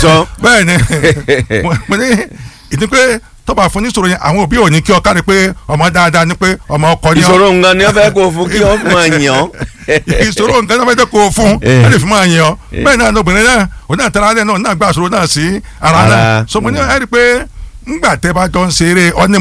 sọ. bẹ́ẹ̀ ni mo- mo ní ìdí pé tọ́ba fún níṣòro yẹn àwọn òbí ò ní kí ọ kárí pé ọmọ dáadáa ni pé ọmọ ọkọ ni ọ ìṣòro nǹkan ni wọ́n fẹ́ kó o fún kí wọ́n máa yàn ọ́. ìṣòro nǹkan tó fẹ́ jẹ́ kó o fún Eh. ẹ lè fi máa yan ọ bẹ́ẹ̀ náà lóbìnrin náà òun náà tẹ́lá náà náà gbà ìṣòro náà sí ara Ara. náà so mo ní ẹ rí i pé ńgbà tẹ́ bá jọ ń ṣeré ọ́ní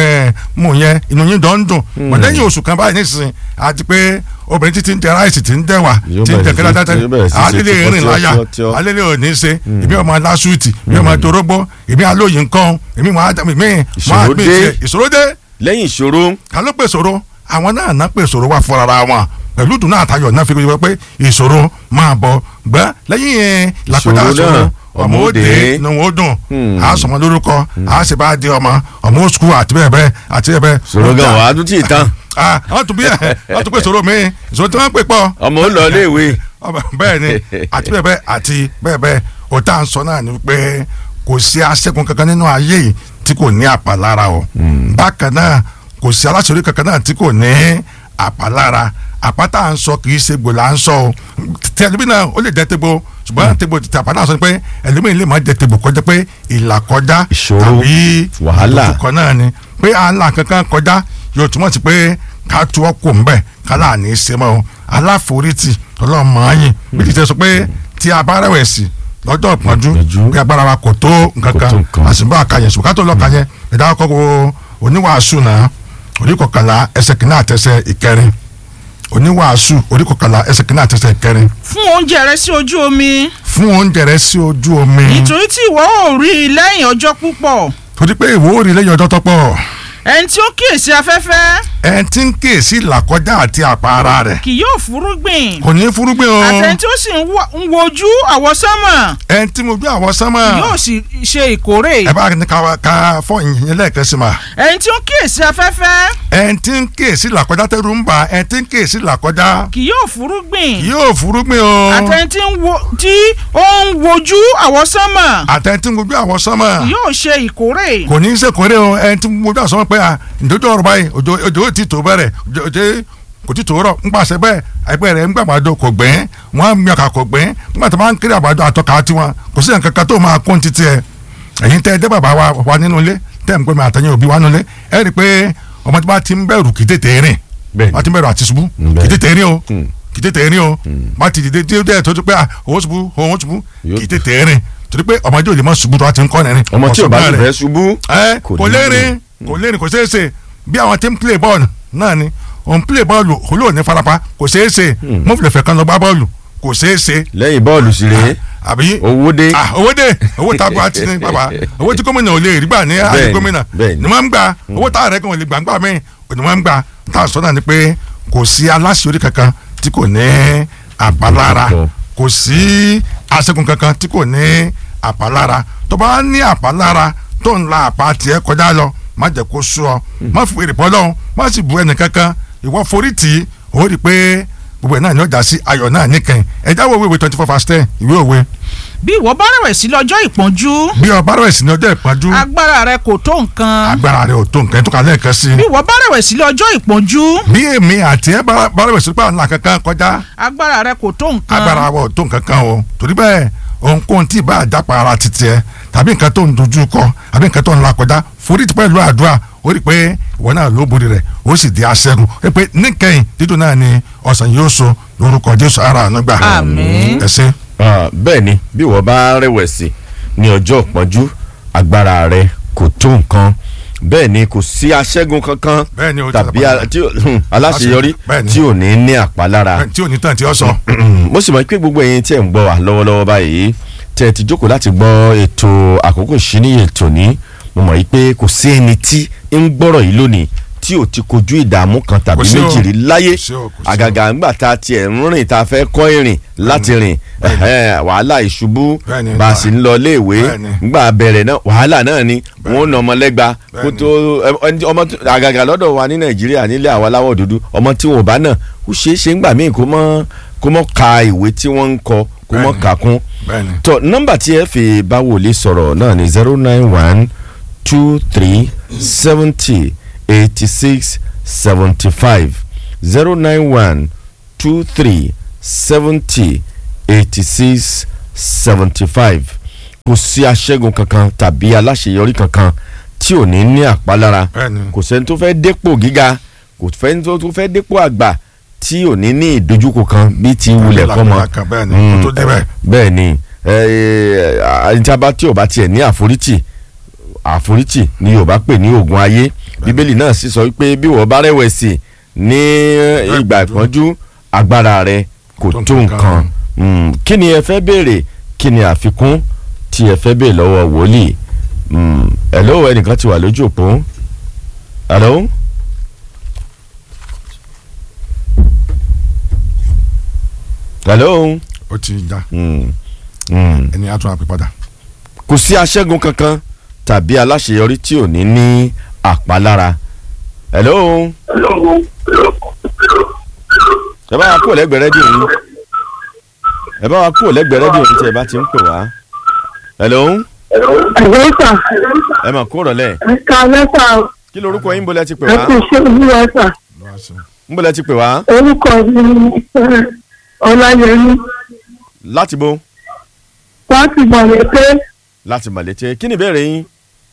mú yẹn inú yín jọ ń dùn mọ̀ lẹ́yìn oṣù kan báyìí nísinsìnyí àti pé obìnrin títí ń jẹ ráìsì tí ń dẹwà Yóò tí ń jẹ bẹ̀rẹ̀ sí- kẹlẹ tẹtẹ yóò bẹ̀rẹ̀ sí ṣe alẹ́lẹ́ tíọ́, rìn tíọ́, láyà tíọ́, tíọ́. alẹ́lẹ́ ò ní ṣe èmi ọmọ aláṣùtì èmi ọmọ torógbó èmi alóyin nǹkan èmi mọ àdàmì mi Ìṣòro dé. ìṣòro dé lẹ́yìn ìṣòro ká ló pè sòro àwọn náà ná pè sòro wá fúnra wọn pẹ̀lú dùnú àtayọ̀ náà fi wípé pé ìṣòro máa bọ̀ gbẹ́ lẹ́yìn yẹn làkúdà Ìṣòro sòro náà, ọmọ ó dé inú wọn ó dùn á sọmọ lórúkọ á sì bá di ọmọ ọmọ ó sukú àti bẹ́ẹ̀ bẹ́ẹ̀ àti bẹ́ẹ̀ bẹ́ẹ̀. ìṣòro gan wàá tún tì í tán ah wọ́n tún bí ẹ̀ wọ́n tún pè sòro mi ìṣòro tí wọ́n pè pọ̀ ọmọ ó lọ iléèwé ọba- bẹ́ẹ̀ ni àti bẹ́ẹ̀ bẹ́ẹ̀ àti bẹ́ẹ̀ bẹ́ẹ̀ o tá à ń sọ náà ni pé kò sí aṣẹ́gun kankan nínú ayé yìí tí kò ní àpàlára o bákan náà kò sí aláṣọrí kankan náà tí kò ní àpàlára àpáta à ń sọ kì í ṣe gbòòlà à ń sọ o tẹlifí náà ó lè jẹ tegbo ṣùgbọ́n tegbo ti àpáta sọ pé ẹlòmíín lè má jẹ tegbo kọjá pé ìlà kọjá Ìṣòro, tàbí wàhálà. ìdojúkọ náà ni pé àlà kankan kọjá yóò túmọ̀ sí pé ká tu ọkọ̀ ńbẹ̀ kálá ní í ṣe mọ́ o aláforítì ọlọ́mọ ayìn bí ti tẹ́ sọ pé tí a bá rẹ̀wẹ̀sì lọ́jọ́ ìpọ́njú Ìpọ́njú. pé agbára wa kò tó nǹkan Kò tó kan nǹkan. àsìbá àkàyẹ̀ ṣùgbọ́n ká tó lọ́ọ́ kàyẹ̀ ẹ̀dá ọkọ̀ wo oníwàásù náà oníkọ̀kànlá ẹsẹ̀ kìnnà àtẹsẹ̀ ìkẹrin oníwàásù oníkọ̀kànlá ẹsẹ̀ kìnnà àtẹsẹ̀ ìkẹrin fún oúnjẹ rẹ sí ojú omi fún oúnjẹ rẹ sí ojú omi nítorí tí ìwọ ò rí i lẹ́yìn ọjọ́ púpọ̀ torí pé ìwọ ò rí lẹ́yìn ọjọ́ tọ́pọ̀ ẹni tí ó kíyèsí afẹ́fẹ́ ẹ̀ ti ń kíyèsí làkọjá àti àpá ara rẹ̀ kì yóò fúrúgbìn kò ní fúrúgbìn o àtẹni tí ó sì ń wa- ń wojú àwọsánmọ̀ ẹ̀ ti mo bí àwọn sánmà yóò sì ṣe ìkórè ẹ bá ní ká ká fọ ìyẹn lẹ́ẹ̀kan sí ma ẹni tí ó kíyèsí afẹ́fẹ́ ẹ̀ ti ń kíyèsí làkọjá tẹ́rù ń bà ẹ̀ ti ń kíyèsí làkọjá kì yóò fúrúgbìn yóò fúrúgbìn o àtẹni tí ń wo- tí ó ń wojú àwọsánmọ̀ àtẹ̀ tí mo bí àwọn sánmà yóò ṣe ìkórè kò ní í ṣe kórè o ẹ̀ ti mo bí àwọn sánmà pé à ǹdójú ọ̀rọ̀ báyìí òjò òjò ò ti tó bẹ̀rẹ̀ òjò òjò kò ti tó rọ̀ ń pàṣẹ bẹ́ẹ̀ ẹgbẹ́ rẹ̀ ń gbàgbàdo kò gbẹ́ wọ́n á mi ọkà kò gbẹ́ nígbà tó máa ń kéré àgbàdo àtọ́ka tiwọn kò sí nǹkan kan tó máa kún títí ẹ̀ ẹ̀yin tẹ́ ẹ jẹ́ bàbá wa wà nínú ilé tẹ́ ń pè mí àtẹ̀yìn òbí wa nínú ilé ẹ rí i pé ọmọ tí wọ́n ti ń bẹ̀rù kì í tètè rìn Bẹ́ẹ̀ni. wọ́n ti ń bẹ̀rù àti ṣubú Bẹ́ẹ̀ni. kì í tètè rìn o Mm. kì í tètè rìn o wọ́n ti dìde díẹ̀ díẹ̀ tó ti pé à òun ṣubú òun ṣubú Yóò- kì í tètè rìn torí pé ọmọdé ò lè mọ ṣubú tó wá ti ń kọ́ nìrin ọmọ tí ò bá ọ̀sán sì rẹ̀ fẹ́ ṣubú ẹ kò kò ní lérin kò lérin kò ṣeé ṣe bí àwọn tí ń play ball náà ni òun play ball olóò ní farapa kò ṣeé ṣe mo fi lè fẹ́ kan lọ gbá bọ́ọ̀lù kò ṣeé ṣe lẹ́yìn bọ́ọ̀lù sì rèé àbí owó dé ah owó dé owó tá a gba ti ní bàbá owó tí gómìnà ò lè rí gbà ní àyè Bẹ́ẹ̀ni, gómìnà bẹ́ẹ̀ni. ni wọ́n ń gbà owó tá a rẹ̀ kan ò lè gbà ń gbà mí ni wọ́n ń gbà tá a sọ náà ni pé kò sí aláṣeyọrí kankan tí kò ní àpalára Kankan. kò sí aṣẹ́gun kankan tí kò ní àpalára tó bá ní àpalára tó ń la àpá tiẹ̀ kọjá lọ má jẹ́ kó sú ọ má fi èrè pọ́lọ́ má sì bu ẹnì kankan ìwọ forí tì í ó rí i pé gbogbo ẹ̀ náà ni ó já sí ayọ̀ náà níkẹyìn ẹ jáwọ́ ìwé twenty four verse ten ìwé òwe bí ìwọ bá rẹ̀wẹ̀sì lọ́jọ́ ìpọ́njú bí ọba rẹ̀ sí ní ọjọ́ ìpọ́njú agbára rẹ kò tó nǹkan agbára rẹ̀ ò tó nǹkan tó kà lẹ́ẹ̀kan sí bí ìwọ bá rẹ̀wẹ̀sì lọ́jọ́ ìpọ́njú bí èmi àti ẹ bá bá rẹ̀ sí pé àwọn kankan kọjá agbára rẹ kò tó nǹkan agbára wa ò tó nǹkan kan o torí bẹ́ẹ̀ ohunkóhun tí ìbá àjápa ara titi ẹ tàbí nǹkan tó ń dojú kọ àbí nǹkan tó ń la kọjá forí ti pẹ̀lú àdúrà ó rí i pé ìwọ náà ló borí rẹ̀ ó sì di aṣẹ́gun ó rí i pé níkẹyìn dídùn náà ni ọ̀sán yóò so lórúkọ Jésù ara àánú gbà Àmín. ẹ ṣé. Ah, bẹ́ẹ̀ ni bí wọ́n bá rẹ̀wẹ̀sì ní ọjọ́ ìpọ́njú agbára rẹ kò tó nǹkan bẹ́ẹ̀ ni kò sí aṣẹ́gun kankan Bẹ́ẹ̀ ni, ó ti tàbí lápá. a- tí ó- hmm, aláṣeyọrí Bẹ́ẹ̀ ni. tí ò ní ní àpalára tí ò ní tàn tí ó sọ. mo sì mọ̀ pé gbogbo ẹ̀yin tí ẹ̀ ń gbọ́ wa lọ́wọ́lọ́wọ́ báyìí tí ẹ ti jókòó láti gbọ́ ètò àkókò ìṣíníyè tòní mo mọ̀ yìí pé kò sí ẹni tí ń gbọ́rọ̀ yìí lónìí tí ò ti kojú ìdààmú kan tàbí Kò sí o. méjì rí láyé Kò sí o, kò sí o. àgàgà ńgbà tá a tiẹ̀ ń rìn tá a fẹ́ kọ́ ìrìn láti rìn ẹ̀hẹ́n, wàhálà ìṣubú Bẹ́ẹ̀ni, bá a bá- sì ń lọ iléèwé Bẹ́ẹ̀ni. ńgbà bẹ̀rẹ̀ náà wàhálà náà ni wọ́n na ọmọ lẹ́gba kó Bẹ́ẹ̀ni. tó ẹ- ẹni tí- ọmọ tó- àgàgà lọ́dọ̀ wa ní nàìjíríà nílé àwọn aláwọ̀ dúdú ọmọ tí wọn ò bá náà ó ṣeé ṣe ńgbà míì kó mọ́ kó mọ́ ka ìwé tí wọ́n ń kọ kó mọ́ Bẹ́ẹ̀ni. kà kún bẹ́ẹ̀ni tó nọ́mbà tí ẹ fi bá wòlíì sọ̀rọ̀ náà ni zero nine one two three seventy eighty six seventy five zero nine one two three seventy eighty six seventy five kò sí aṣẹ́gun kankan tàbí aláṣeyọrí kankan tí ò ní ní àpalára bẹ́ẹ̀ni kò sẹ́ni tó fẹ́ dépò gíga kò sẹ́ni tó fẹ́ dépò àgbà tí ò ní ní ìdojúkọ kan bí ti wulẹ̀ kọ́ mọ́ kan bẹ́ẹ̀ni kó tó débẹ̀ bẹ́ẹ̀ ni ìjàmbá tí ò bá tiẹ̀ ní àforítì àforítì ni Yorùbá pè ní oògùn ayé Bíbélì náà sì sọ pé bí wọ́n bá rẹ̀wẹ̀sì ní ìgbà ìpọ́njú agbára rẹ̀ kò tó nǹkan Mm, kí ni ẹ fẹ́ béèrè kí ni àfikún tí ẹ fẹ́ béèrè lọ́wọ́ wòlíì Mm, hello ẹnìkan ti wà lójú òpó hello. hello. ó ti já Mm, mm. ẹni á tún àpè padà. kò sí aṣẹ́gun kankan tàbí aláṣeyọrí tí ò ní ní àpalára hello. ẹ bá wa kúrò lẹ́gbẹ̀ẹ́ rédíò yín ẹ bá wa kúrò lẹ́gbẹ̀ẹ́ rédíò yín tí ẹ bá ti ń pè wá hello. Àgbẹ̀sà, ẹ mà kúrò lẹ̀ ẹ̀ka mẹ́fà kí lorúkọ yín bọ́lẹ̀ ti pè wá ẹ̀kú ṣé olúwa sà. lọ́wọ́ sí i. ń bọ́lẹ̀ ti pè wá Orúkọ mi ni eh, Ọláyẹmí. láti bo Láti gbọ̀nrẹ̀ pé láti màlété kí ni ìbéèrè yín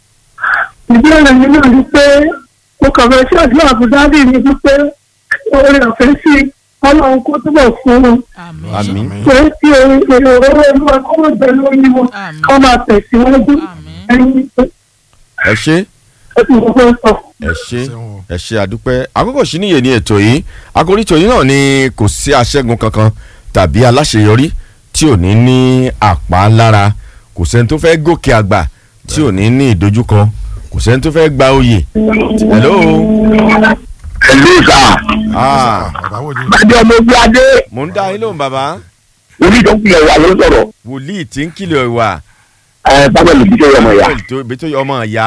ìbéèrè mi náà ni pé mo kàn fẹ́ ṣáàdúrà àbúdádì mi wípé oore ọ̀fẹ́ sí ọlọ́run kó túbọ̀ fún un. àmín àmín Pé tí èrò owó olúwa kó mọ̀ bẹ́ẹ̀ lórí wọn Àmín. kó máa tẹ̀síwájú. àmín Ẹyin pé ẹ ṣé ó ti mọ̀ fẹ́ sọ. ẹ ṣé Ṣeun o. ẹ ṣé àdúpẹ́ àkókò sí níyè ní ètò yìí àkórí ètò yìí náà ni kò sí aṣẹ́gun kankan tàbí aláṣeyọrí tí ò ní ní àpá lára kò sẹ́ni tó fẹ́ gòkè àgbà tí ò ní ní ìdojúkọ kò sẹ́ni tó fẹ́ gba oyè hello ẹlú sà ah bàbá wo ni bàjẹ́ ọmọ ogun adé mò ń dá yín lóhùn bàbá onídọ́kùnrin wà ló sọ̀rọ̀ wòlíì tí ń kìlọ̀ ìwà ẹ bábẹ́ lè dídé ọmọ ya ibi tó ọmọ ìyá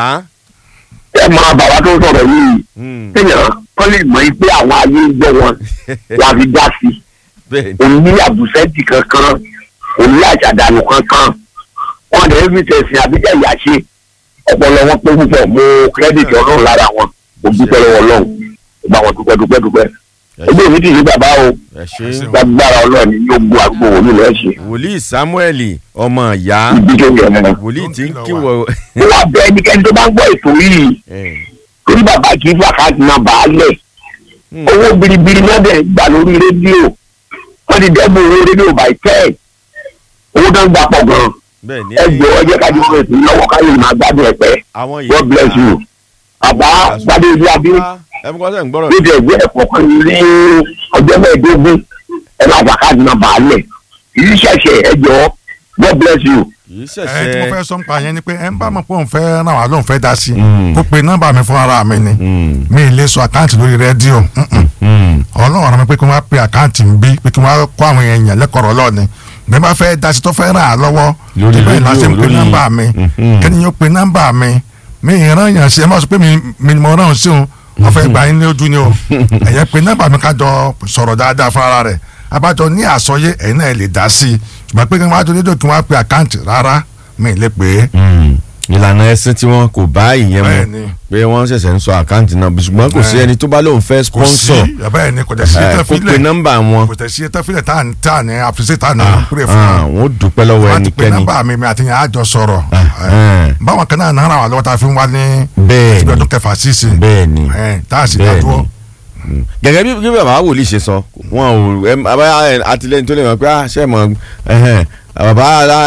ẹ mọ bàbá tó sọ̀rọ̀ yìí Hmm, téèyàn kọ́ lè mọ̀ pé àwọn ayé ń gbọ́ wọn la fi dá sí bẹ́ẹ̀ ni òun ní àbùsẹ́ǹtì kankan òun ní àṣàdànù kankan wọn lè fi tẹ̀sìn àbíjà ìyá ṣe ọpọlọ wọn pé púpọ̀ mo kírẹ́dìtì ọlọ́run lára wọn mo dúpẹ́ lọ́wọ́ ọlọ́run mo bá wọn dúpẹ́ dúpẹ́ dúpẹ́ ẹ ẹgbẹ́ mi ti ní bàbá o ẹ ṣé gbàgbára ọlọ́run ni yóò gbó àgbo òun lọ́ọ́ ṣe wòlíì samuel ọmọ ìyá ibi tó yẹ mọ́. wòlíì tí ń Tó ń kìlọ̀ kíwọ ó wà bẹ ẹnikẹ́ni tó bá ń gbọ́ ètò yìí ẹ, torí bàbá kì í fàkàtì náà bàá lẹ̀ hmm, owó biribiri náà dẹ̀ gbà lórí rédíò wọ́n ti dẹ́gbọ̀n owó rédíò by ten owó tó ń gbà pọ̀ gan bẹ́ẹ̀ ni ẹ jọ ẹ jẹ́ ká jọ ètò yìí lọ́wọ́ káyọ̀ máa gbádùn ẹ̀ pẹ́ àwọn yìí God bless you bàbá gbadé ìlú abí ẹ mú kọ́sẹ̀ ń gbọ́rọ̀ ló dẹ̀ gbé ẹ̀kọ́ kan ní ọjọ́ mẹ́ẹ̀ẹ́dógún ẹ máa fàkàtì náà bàá lẹ̀ kì í ṣẹ̀ṣẹ̀ ẹ jọ God bless you. kì í ẹ tí mo ṣẹ̀ṣẹ̀ fẹ́ sọ nípa yẹn ni pé ẹ ń bá mọ̀ pé òun fẹ́ ràn wá lóun fẹ́ dá sí Mm. kó pe nọ́mbà mi fún ara mi ni Hmm, mi ì lè sọ àkáǹtì lórí rédíò mm-mm. hmm, ọlọ́run ọ̀rọ̀ mi pé kí wọ́n á pe àkáǹtì ń bí pé kí wọ́n á kó àwọn èèyàn lẹ́kọ̀ọ́ lọ́ọ̀ni bí wọ́n bá fẹ́ dá sí tó fẹ́ ràn á lọ́wọ́ Lórí ibẹ̀ rédíò, la ṣe ń pe lórí- nọ́mbà mi Mhm. kẹ́ni yóò pe nọ́mbà mi mi ì rán yàn sí ẹ má sọ pé mi mi ni mo rán sí òun wọ́n fẹ́ gba yín lójú ni o ẹ̀yẹ pe nọ́mbà mi ká jọ sọ̀rọ̀ dáadáa fún ara rẹ̀ abájọ ní àsọyé ẹ̀yin náà lè dá sí i ṣùgbọ́n pé kí wọ́n á tó dédò kí wọ́n á pe àkáǹtì rárá mi ì lè pè é hmm. ìlànà ẹ̀sìn tí wọn kò bá ìyẹn bẹ́ẹ̀ mu ni pé wọ́n ṣẹ̀ṣẹ̀ ń sọ àkáǹtì náà bí ṣùgbọ́n kò sí Bẹ́ẹ̀. ẹni tó bá lóun fẹ́ kò sí sponsor bẹ́ẹ̀ ni kò tẹ̀ sí ẹ, ẹ̀tọ́ kó pe fílẹ̀ nọ́mbà wọn kò tẹ̀ sí ẹ̀tọ́ fílẹ̀ tá à ní tá à ní àfisẹ́ tá à ní kúrẹ́ fún Ah, wọn. wọn ò dúpẹ́ lọ́wọ́ wọ́n ti pe ẹnikẹ́ni nọ́mbà mi mi àti yẹn á jọ sọ̀rọ̀ ẹ̀, báwọn kan náà náírà wà lọ́wọ́ tá a fi ń wá ní bẹ́ẹ̀ ibi ni ọdún kẹfà sísè bẹ́ẹ̀ ni tá a sì bẹ́ẹ̀ dá dúró ni Mm. gẹ́gẹ́ bí bí bàbá wòlíì ṣe sọ wọn ò ẹ abáyá àtìlẹ́yìn tó lè mọ̀ pé à ṣe mọ̀ ẹ̀hẹ́n bàbá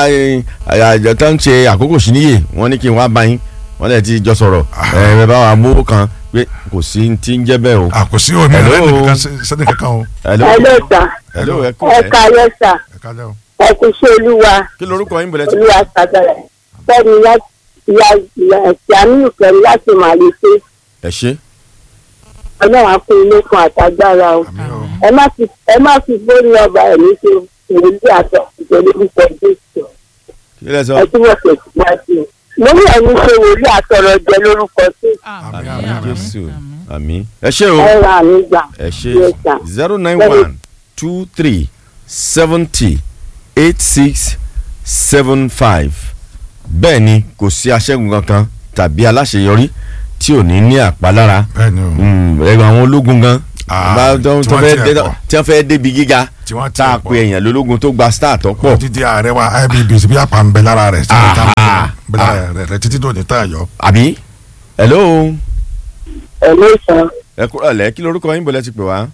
àjọ tó ń ṣe àkókò sí níyè wọ́n ní kí n wá bá yín wọ́n lè ti jọ sọ̀rọ̀ ẹ̀ bá wa mú kan pé kò sí ti ń jẹ́ bẹ́ẹ̀ o. àkòsí omi Hello. rẹ nìkan sẹ́ni kankan o hello Hello sà, hello ẹ kú ẹ ẹ káyọ̀ sà, ẹ kálẹ̀ o. ẹ kú ṣé olúwa, kí lorúkọ yín bẹ̀rẹ̀ tí. olúwa sàgbẹ̀rẹ̀. Bẹ́ẹ̀ni láti ìyá ìyá ẹ̀sìn àmínú pẹ̀lú láti màlẹ́sẹ̀. ẹ ṣe Ọlọ́run á fún ilé fún àtagbára o. àmì o Ẹ má fi ẹ má fi bórí ọba ẹ̀mí ṣe ìwòlí àtọ̀ ìjọba orúkọ Jésù. kí lẹ sọ. Ẹ túbọ̀ tẹ̀síwájú. Lórí ẹ̀mí ṣe wòlí àtọ̀rọ̀ jẹ lórúkọ Jésù. àmín àmín, àmín jésù àmín. àmín ẹ ṣe o Ẹ ra àmì gbà. ẹ ṣe Yes, sir. zero nine one two three seventy eight six seven five bẹ́ẹ̀ ni kò sí aṣẹ́gun kankan tàbí aláṣeyọrí tí ò ní ní àpalára bẹ́ẹ̀ ni o Mm, ẹ̀rọ àwọn ológun gan Ah, Bá- tó tí tó wọ́n fẹ́ tiẹ̀ dé- pọ̀. tí wọ́n fẹ́ débi gíga Tí wọ́n tá a tiẹ̀ pọ̀. pe èèyàn lólógun tó gba star tó pọ̀ títí ààrẹ wa ibb bí apá ń bẹ lára rẹ̀ sí ìta Ah. bẹ lára rẹ̀ rẹ̀ títí dòní tá a yọ. àbí hello ẹ ló sàn ẹ kúrò lẹ́ kí lorúkọ yín bọ̀lẹ́ ti pè wá.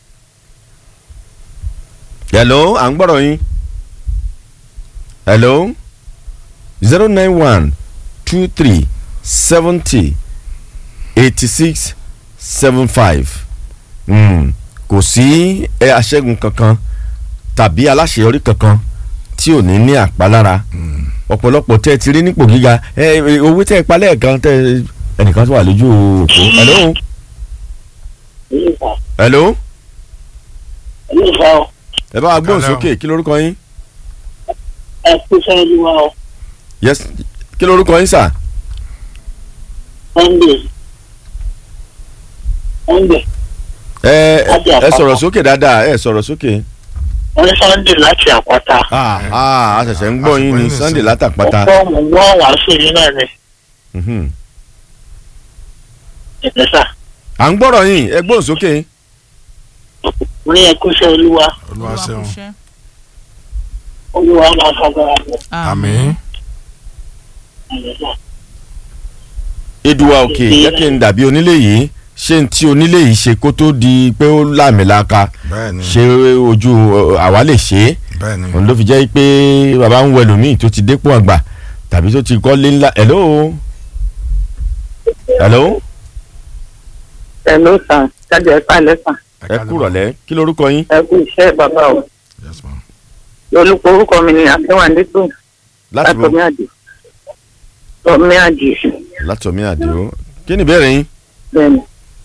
hello à ń gbọ́dọ̀ yín hello zero nine one two three seventy eighty six seven five kò sí ẹ aṣẹ́gun kankan tàbí aláṣeyọrí kankan tí ò ní ní àpalára ọ̀pọ̀lọpọ̀ tẹ́ ẹ ti rí nípò gíga ẹ ẹ, owó tẹ́ ẹ pa lẹ́ẹ̀kan tẹ́ ẹ- ẹnìkan tó wà lójú òpó hello hello ẹ bá wa gbóhùn Hello. sókè kí lorúkọ yín ẹ kú sẹ́yìn wa ọ yes kí lorúkọ yín sà sunday sunday ẹ Láti ẹ Àpáta. sọ̀rọ̀ sókè dáadáa ẹ sọ̀rọ̀ sókè wọ́n ní sunday láti àpáta ah ah a ṣẹ̀ṣẹ̀ ń gbọ́ yín ní Àsìkò yín sunday nìsín. látàpáta ọ̀pọ̀ mọ̀ ń gbọ́ wàásù yìí náà ni Mhm. ìpẹ́sà à ń gbọ́rọ̀ yín ẹ gbóhùn sókè wọ́n ní ẹ kú sẹ́ olúwa olúwa ṣeun olúwa máa fagbára lọ. àmín eduwa òkè jẹ́ kí n dàbí onílé yìí ṣé n tí onílé yìí ṣe kó tó di pé ó láàmìlaka bẹ́ẹ̀ ni ṣé ojú ọ, àwa lè ṣe é bẹ́ẹ̀ ni òun ló fi jẹ́ pé bàbá ń wọ ẹlòmíì tó ti dépò àgbà tàbí tó ti kọ́lé ńlá hello hello ẹ ló sàn jáde ẹ pàlẹ́ sàn ẹ kúrọ̀lẹ́ kí lorúkọ yín ẹ kú iṣẹ́ bàbá o Yes, ma'am. olùkọ́ orúkọ mi ni àfẹ́wàndé tó láti bọ̀ látọ̀mí àdì tọ̀mí àdì látọ̀mí àdìo kí ni ìbéèrè yín. bẹ́ẹ̀ni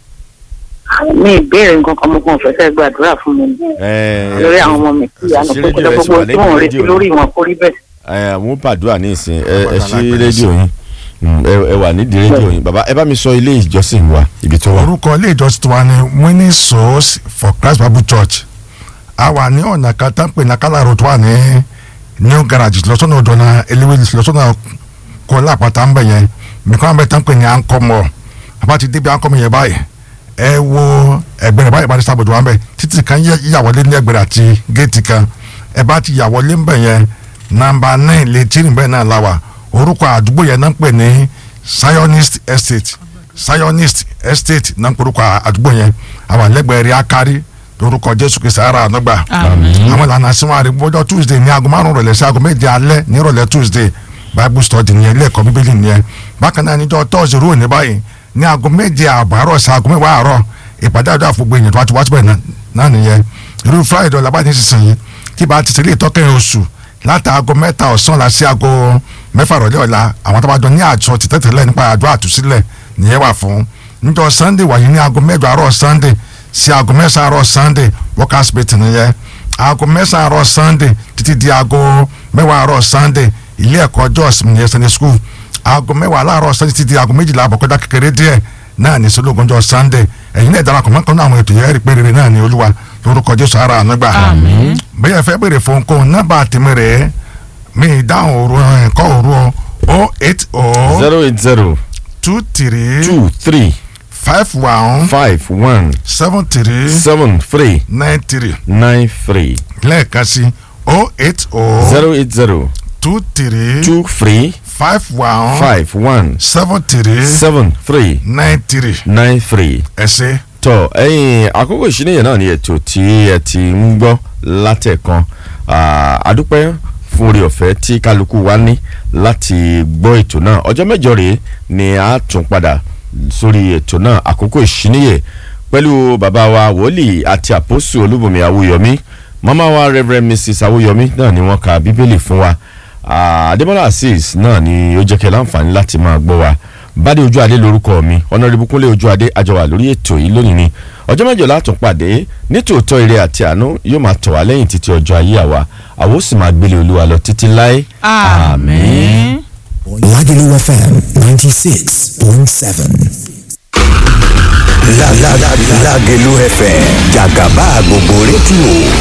mi ìbéèrè nǹkan kan mo kàn fẹ́ fẹ́ gbàdúrà fún mi Ẹ, lórí àwọn ọmọ mi kí ìyanu ṣe kókó rédíò rẹ sì wà gbogbo tí mò ń lẹ́yìn retí rédíò lórí wọn kó rí bẹ́ẹ̀. ẹ àwọn pàdúrà ní ìsìn ẹ ẹ Bàbá ṣí alágbèdè rédíò yín Mm, ẹ ẹ wà nídìí rédíò yín bàbá ẹ bá mi sọ ilé ìjọsìn wa ibi tó wà. orúkọ ilé ìjọsìn tiwa ni winning souls for christ bible church a wà ní ọ̀nà kan tá ń pè ní akálà road wà ní new garage lọ́sọ̀nà ọ̀dọ́nà eléwé lọ́sọ̀nà kọ́lá àpáta ń bẹ̀ yẹn mìkan àbẹ̀ tá ń pè ní ankọ́mọ̀ àbá ti débi ankọ́mọ̀ yẹn báyìí ẹ wo ẹgbẹ́ rẹ̀ báyìí bá ti sábòdò wọn bẹ̀ títì kan yẹ ìyàwọlé ní ẹgbẹ̀rẹ̀ àti géètì kan ẹ bá ti yàwọlé ń bẹ̀ yẹn nàmbà nine lè tí nìbẹ̀ náà la wà orúkọ àdúgbò yẹn náà ń pè ní zionist estate zionist estate náà ń pè orúkọ àdúgbò yẹn àwọn àlẹ́gbẹ̀ẹ́ rí akari lórúkọ jésù kristu ara ànúgbà àwọn ìlànà àsìwọ̀n àrè gbọ́dọ̀ tuesday ní aago márùn rọ̀lẹ́ sí aago méje alẹ́ ní rọ̀lẹ́ tuesday bible study nìyẹn ilé ẹ̀kọ́ bíbélì nìyẹn bákan náà níjọ́ tọ́sí rúù ní báyìí ní aago méje àbọ̀ àárọ̀ sí aago mẹ́wàá àárọ̀ ìpàdé àdó àfọ̀gbọ̀ èèyàn tó wá ti wá síbẹ̀ náà- náà nìyẹn irú friday ọ̀la báyìí nísinsìnyí tí bá ti sílé ìtọ́kẹ́yìn oṣù láti aago mẹ́ta ọ̀sán la sí aago mẹ́fà rọ̀lẹ́ ọ̀la àwọn tó bá jọ ní àjọ tìtẹ́tẹ̀lẹ́ nípa àdó àtúnṣílẹ̀ nìyẹn wà fún níjọ́ sunday wáyé ní aago mẹ́jọ àárọ̀ sunday sí aago mẹ́sàn-án àárọ̀ sunday workers meeting nìyẹn aago mẹ́sàn-án àárọ̀ sunday títí di aago mẹ́wàá àárọ̀ sunday ilé ẹ̀kọ́ jọ́ọ̀sì nìyẹn sunday school aago mẹ́wàá láàárọ̀ sunday títí di aago méjìlá àbọ̀kọ́dá kékeré díẹ̀ náà ní sọlọ́gọ́njọ́ sunday ẹ̀yin náà darapọ̀ mọ́kàn náà àwọn ètò yẹn rí pé rere náà ní olúwa lórúkọ jésù ara àánú gbà bẹ́ẹ̀ fẹ́ béèrè fún kóun nọ́mbà tèmi rẹ̀ mi ìdáhùn òru ẹ̀kọ́ òru o eight o zero eight zero two three two three five one five one seven three seven three nine three nine three lẹ́ẹ̀kan sí o eight o zero eight zero two three two three five one five one seven three seven three nine three nine three. ẹ ṣé. tọ ẹyin àkókò ìṣíníyàn náà ni ètò tí ẹ ti ń gbọ́ látẹ̀kan Ah, àdúpẹ́ fún orí ọ̀fẹ́ tí kálukú wa ní láti gbọ́ ètò náà ọjọ́ mẹ́jọ rèé ni a tún padà sórí ètò náà àkókò ìṣíníyè pẹ̀lú bàbá wa wòlíì àti àpòsù olúbùnmi awúyọmí màmá wa reverend mrs awúyọmí náà ni wọ́n ka bíbélì fún wa Ah, adébọ́lá azeez náà ni ó jẹ́ kẹ́ láǹfààní láti máa gbọ́ wa bádé ojú adé lórúkọ mi ọ̀nàrẹ́bù kúnlé ojú adé àjọwà lórí ètò yìí lónìí ni ọjọ́ mẹ́jọ látún pàdé nítòótọ́ ire àti àánú yóò máa tọ̀ wá lẹ́yìn títí ọjọ́ ayé àwa àwa ó sì máa gbélé olúwa lọ títí láé àmín. Lagelu FM 96.7. La la la Lagelu FM Jagaba gbogbo rédíò